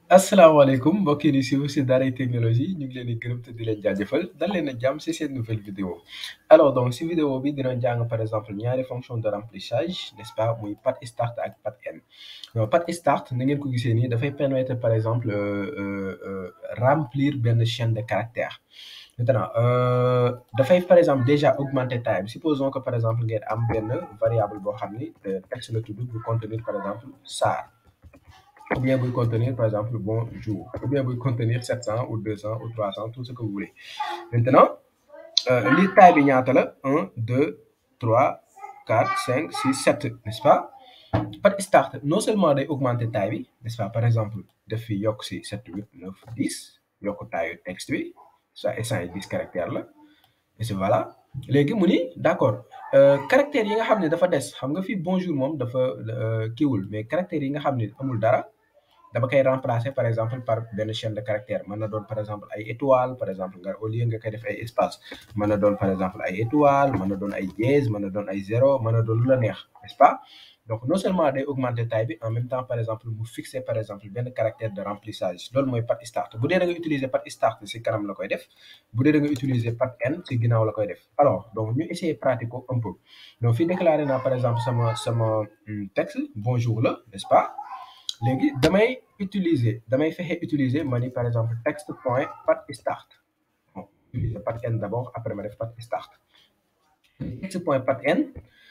asalaamaaleykum mbokk yi di suivre si Daaray Technologie ñu ngi leen di gërëm te di leen jaajëfal dal leen a jàmm si seen nouvelle vidéo alors donc si vidéo bi dina jàng par exemple ñaari fonction de remplissage n'est-ce pas muy pat start ak pat end donc pat start na ngeen ko gisee nii dafay permettre par exemple remplir benn chaîne de caractères maintenant dafay par exemple déjà augmenter taille bi supposons que par exemple ngeen am benn variable boo xam ni texte la tudd bu contenir par exemple Sarr ou bien buy contenir par exemple bonjour ou bien buy contenir 700 ou 200 ou 300 tout ce que vous voulez maintenant li taille bi ñaata la 1 2 3 4 5 6 7 n'est-ce pas par start non seulement day augmenter taille bi n'est-ce pas par exemple def fi yokk si 7 8 9 10 yokk taille texte bi ça et 110 caractères la et voilà léegi mu ni d'accord caractères yi nga xam ne dafa des xam nga fii bonjour moom dafa kiiwul mais caractères yi nga xam ne amul dara dama koy remplacer par exemple par benn chaîne de caractère mën na doon par exemple ay étoiles par exemple nga au lieu nga koy def ay espace mën na doon par exemple ay étoiles mën na doon ay dièse mën na doon ay zéro mën na doon lu la neex n'est-ce pas donc non seulement day augmenter taille bi en même temps par exemple mu fixer par exemple benn caractère de remplissage loolu mooy pat start bu dee da nga utiliser pat start si kanam la koy def bu dee da nga utiliser pat end si ginnaaw la koy def alors donc ñu essayer pratiquer un peu donc fii déclaré naa par exemple sama sama texte bonjour la n'est-ce pas léegi damay utiliser damay fexe utiliser ma ni par exemple texte point pat start bon utiliser pat end d'abord après ma def pat start texte point pat end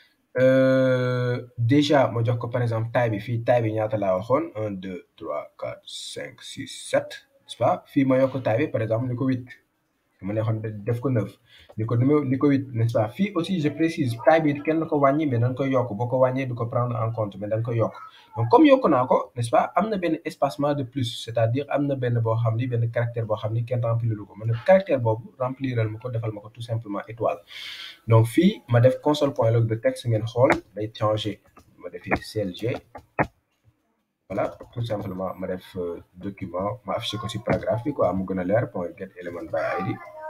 déjà ma jox ko par exemple taille bi fii taille bi ñaata laa waxoon un deux trois quatre cinq six sept n'est-ce pas fii ma yokk taille bi par exemple ni ko huit ma neexoon def ko neuf ni ko numéro ni ko huit n'est-ce pas fii aussi je précise taille bi kenn ko wàññi mais dañ koy yokk boo ko wàññee du ko prendre en compte mais dañ koy yokk donc comme yokk naa ko n'est-ce pas am na benn espacement de plus c'est-à-dire am na benn boo xam ni benn caractère boo xam ni kenn remplir lu ko ma ne caractère boobu rempliral ma ko defal ma ko tout simplement étoile donc fii ma def console point log de texte ngeen xool day changer ma defee CLG voilà tout simplement ma def document ma affiché ko si paragraphe bi quoi mu gën a leer point get element by id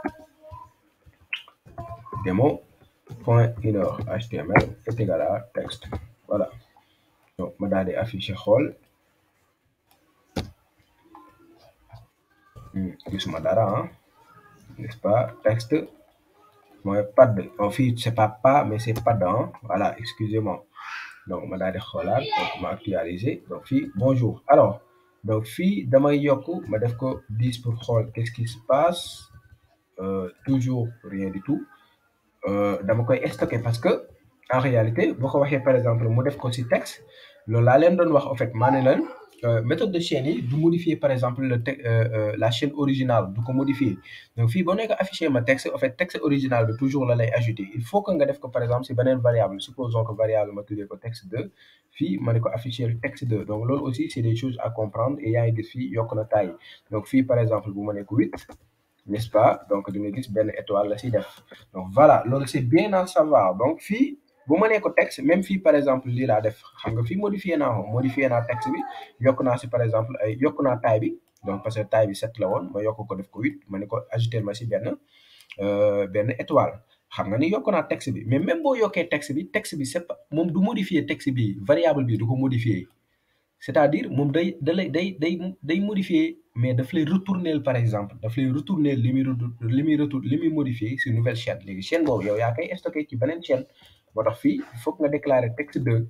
démo point inner html est égal à texte voilà donc ma daal di affiché xool gisuma dara ah n'est-ce pas texte mooy pad en fait c'est pas pas mais c'est pad ah voilà excusez-moi donc ma daal di xoolaat donc ma actualiser donc fii bonjour alors donc fii damay yokk ma def ko 10 pour xool qu'est-ce qui se passe euh, toujours rien du tout dama koy stocker parce que en réalité boo ko waxee par exemple mu def ko ci texte loolu laa leen doon wax en fait maa ne leen méthode de chaîne yi du modifier par exemple le la chaîne originale du ko modifier donc fii boo nekk affiché ma texte en fait texte original bi toujours la lay ajouter il faut que nga def ko par exemple ci beneen variable supposons que variable ma tuddee ko texte 2 fii ma ne ko affiché texte 2 donc loolu aussi c'est des choses à comprendre et yaa ngi gis fii yokk na taille donc fii par exemple bu ma nekk 8 n'est-ce pas donc di nga gis benn étoile la ci def donc voilà loolu c'est bien à savoir donc fii bu ma nee ko texte même fii par exemple lii laa def xam nga fii modifié naa ko modifié naa texte bi yokk naa ci par exemple ay yokk naa taille bi donc parce que taille bi 7 la woon ma yokk ko def ko 8 ma ne ko ajouter ma ci benn benn étoile xam nga ni yokk naa texte bi mais même boo yokkee texte bi texte bi c'est pas moom du modifier texte bi variable bi du ko modifier c'est-à-dire moom day da lay day day day modifier mais daf lay retourner par exemple daf lay retourner li muy li muy retour li muy modifier ci nouvelle chaîne léegi chaîne boobu yow yaa koy stocké ci beneen chaîne moo tax fii il faut que nga déclarer texte 2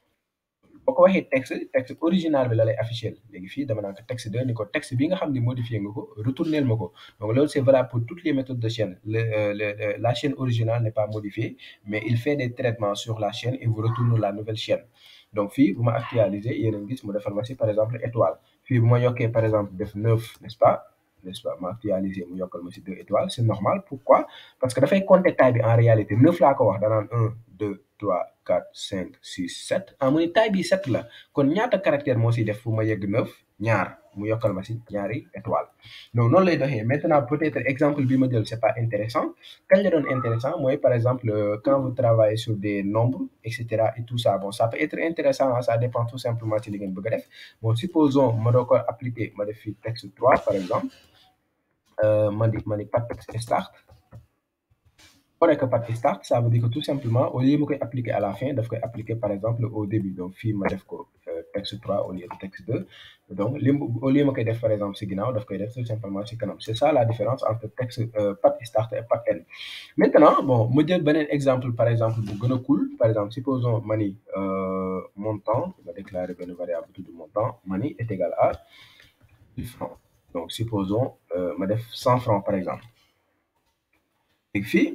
boo ko waxee texte texte original bi la lay afficher léegi fii dama naan ko texte 2 ni ko texte bi nga xam ne modifié nga ko retourner ma ko donc loolu c'est valable pour toutes les méthodes de chaîne le, le, la chaîne originale n'est pas modifiée mais il fait des traitements sur la chaîne et vous retourne la nouvelle chaîne donc fii bu ma actualiser yéen a ngi gis mu defal ma ci par exemple étoile fii bu ma yokkee par exemple def 9 n'est-ce pas n'est-ce pas ma actualiser mu yokkal ma ci 2 étoiles c'est normal pourquoi parce que dafay compter taille bi en réalité 9 laa ko wax danaan 1 2 3 4 5 6 7 ah mu ni taille bi 7 la kon ñaata caractère moo ci def fu ma yegg 9 ñaar mu yokkal ma ci ñaari étoile donc noonu lay doxee maintenant peut-être exemple bi ma jël c'est pas intéressant kañ la doon intéressant mooy par exemple quand vous travaillez sur des nombres et cetera et tout ça bon ça peut être intéressant ça dépend tout simplement ci li ngeen bëgg a def bon supposons ma doo ko appliquer ma def fii texte 3 par exemple ma di ma ni pas texte start boo nekk pat start ça veut dire que tout simplement au lieu ma koy appliquer à la fin daf koy appliquer par exemple au début donc fii ma def ko texte 3 au lieu de texte 2 donc li au lieu ma koy def par exemple si ginnaaw daf koy def tout simplement si kanam c'est ça la différence entre texte pat start et pat end maintenant bon ma jël beneen exemple par exemple bu gën a cool par exemple supposons ma ni montant ma déclarer benn variable bu tudd montant ma ni est égal à 1000 francs donc supposons ma def 100 francs par exemple léegi fii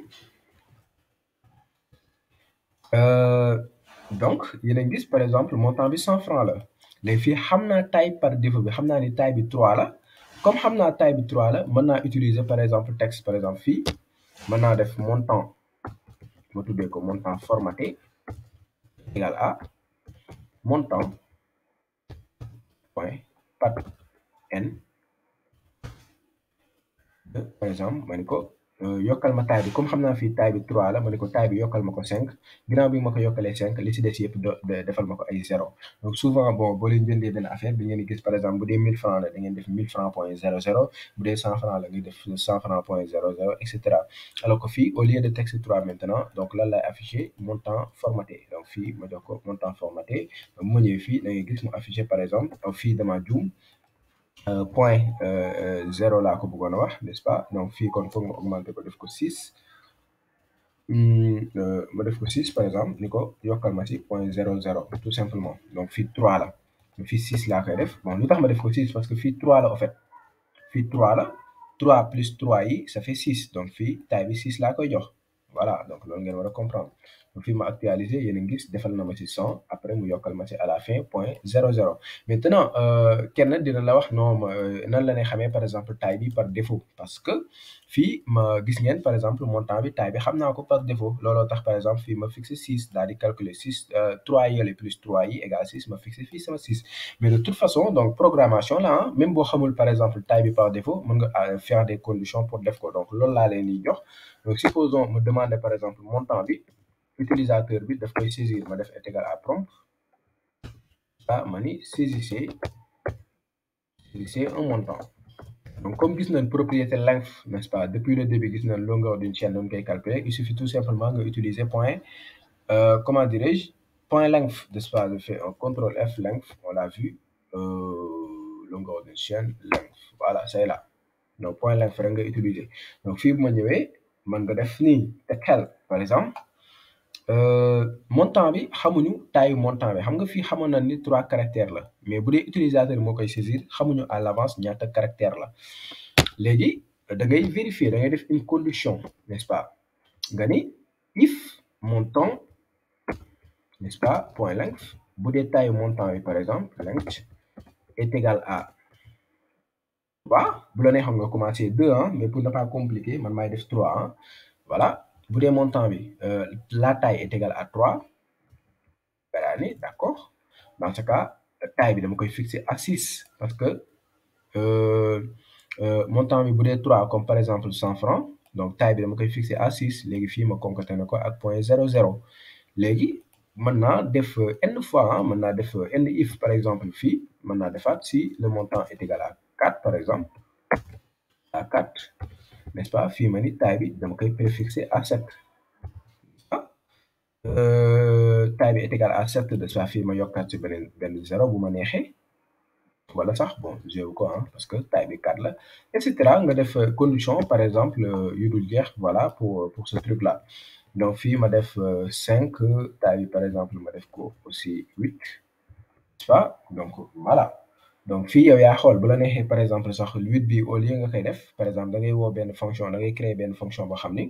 donc yéen a gis par exemple montant bi 100 francs la léegi fii xam naa taille par défaut bi xam naa ni taille bi 3 la comme xam naa taille bi 3 la mën naa utiliser par exemple texte par exemple fii mën naa def montant ma tuddee ko montant formaté égal à montant point pat n par exemple ma ni ko yokkal ma taille bi comme xam naa fii taille bi 3 la ma ne ko taille bi yokkal ma ko 5 ginnaaw bi ma ko yokkalee 5 li si des yëpp defal ma ko ay 0 donc souvent bon boo leen jëndee benn affaire bi ngeen di gis par exemple bu dee 1000 francs la da ngeen def 1000 francs point 00 bu dee 100 francs la nga def 100 francs point 00 et cetera alors que fii au lieu de texte 3 maintenant donc lan lay affiché montant formaté donc fii ma jox ko montant formaté bu ma ñëwee fii da ngay gis mu affiché par exemple fii dama juum Uh, point uh, zéro laa ko bëggoon a wax n'est-ce pas donc fii kon foog ma augmenter ko def ko six mm, uh, ma def ko six par exemple ni ko yokkal ma si point zéro zéro tout simplement donc fii trois la fii six laa koy def bon lu tax ma def ko six parce que fii trois la en fait fii trois la trois plus trois yi ça fait six donc fii taille bi six laa koy jox voilà donc loolu ngeen war a comprendre donc fii ma actualiser yéen a ngi gis defal na ma ci 100 après mu yokkal ma ci à la fin point 00 maintenant kenn dina la wax non nan la ne xamee par exemple taille bi par défaut parce que fii ma gis ngeen par exemple montant bi taille bi xam naa ko par défaut looloo tax par exemple fii ma fixé 6 daal di calculer 6 3 yële plus 3 yi égal 6 ma fixé fii sama 6 mais de toute façon donc programmation la ah même boo xamul par exemple taille bi par défaut mën nga faire des conditions pour def ko donc loolu laa leen di jox donc supposons me demander par exemple montant bi utilisateur bi daf koy saisir ma def est égal à prompt ah ma ni saisissez saisissez un montant donc comme gis nañ propriété length n'est-ce pas depuis le début gis nañ longueur d'une chaîne doon koy calculer il suffit tout simplement nga utiliser point euh, comment dirais-je point length n'est-ce pas je fais un contrôle F length on l'a vu euh, longueur d'une chaîne length voilà c'est là donc point length rek nga utiliser donc fii bu ma ñëwee mën nga def nii te xel par exemple Euh, montant bi xamuñu taille montant bi xam nga fii xamoon na ni trois caractères la mais bu dee utilisateur moo koy saisir xamuñu à l'avance ñaata caractère la léegi da ngay vérifier da ngay def une condition n'est-ce pas nga ni if montant n'est-ce pas point length bu dee taille montant bi par exemple length est égal à trois bu la nee xam nga commencer deux hein mais pour ne pas compliquer man maay def trois hein voilà bu dee montant bi euh, la taille est égale à 3 ni d'accord dans ce cas taille bi dama koy fixer à 6 parce que euh, euh, montant bi bu dee 3 comme par exemple 100 francs donc taille bi dama koy fixer à 6 léegi fii ma concaténé ko ak point 00 léegi mën naa def n fois mën naa def n if par exemple fii mën naa defaat si le montant est égal à 4 par exemple à 4 n'est-ce pas fii ma ni taille bi dama koy préfixer à 7 ah taille bi est égal à 7 de soit fii ma yokkaat ci beneen benn zéro bu ma neexee wala sax bon zéro ko ah parce que taille bi 4 la et cetera nga def condition par exemple yu dul jeex voilà pour pour ce truc là donc fii ma def 5 taille bi par exemple ma def ko aussi 8 n'est-ce pas donc voilà donc fii yow yaa xool bu la neexee par exemple sax huit bi au lieu nga koy def par exemple da ngay woo benn fonction da ngay créer benn fonction boo xam ni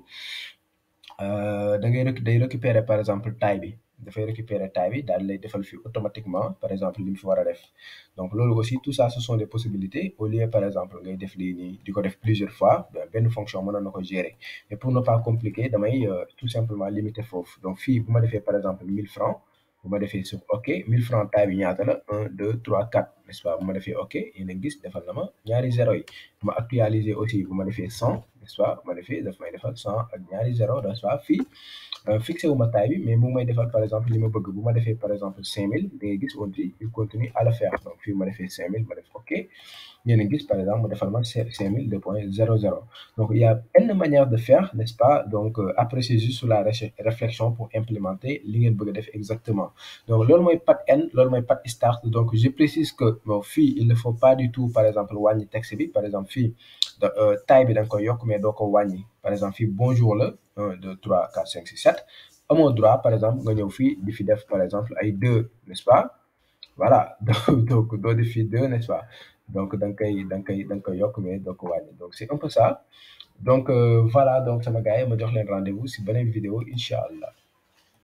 da ngay day récupérer par exemple taille bi dafay récupérer taille bi daal lay defal fii automatiquement par exemple li mu fi war a def donc loolu aussi tout ça ce sont des possibilités au lieu par exemple ngay def lii nii di ko def plusieurs fois benn fonction mënoon na ko gérer mais pour ne pas compliquer damay tout simplement limiter foofu donc fii bu ma defee par exemple 1000 francs bu ma defee sur ok 1000 francs taille bi ñaata la 1 2 3 4 n'est-ce pas bu ma defee ok yéen a gis defal na ma ñaari zéro yi bu ma actualiser aussi bu ma defee 100 n'est-ce pas ma ne fii daf may defal cent ak ñaari zéro n'est-ce pas fii fixé wu ma taille bi mais mu ngi may defal par exemple li ma bëgg bu ma defee par exemple cinq mille da ngay gis on dit il continue à le faire donc fii ma defee cinq mille ma def ok ngeen a gis par exemple mu defal ma cinq mille deux point zéro zéro donc il y a une manière de faire n'est-ce pas donc après c'est juste sur la réflexion pour implémenter li ngeen bëgg a def exactement donc loolu mooy pat n loolu mooy pat start donc je précise que bon fii il ne faut pas du tout par exemple wàññi texte bi par exemple fii taille bi da nga koy yokk mais doo ko wàññi par exemple fii bonjour la 1 2 3 4 5 6 7 amoo droit par exemple nga ñëw fii di fi def par exemple ay deux n'est-ce pas voilà donc doo def fii deux n'est-ce pas donc da nga koy da nga koy da nga koy yokk mais doo ko wàññi donc c'est un peu ça donc voilà donc sama gars yi ma jox leen rendez-vous si beneen vidéo incha allah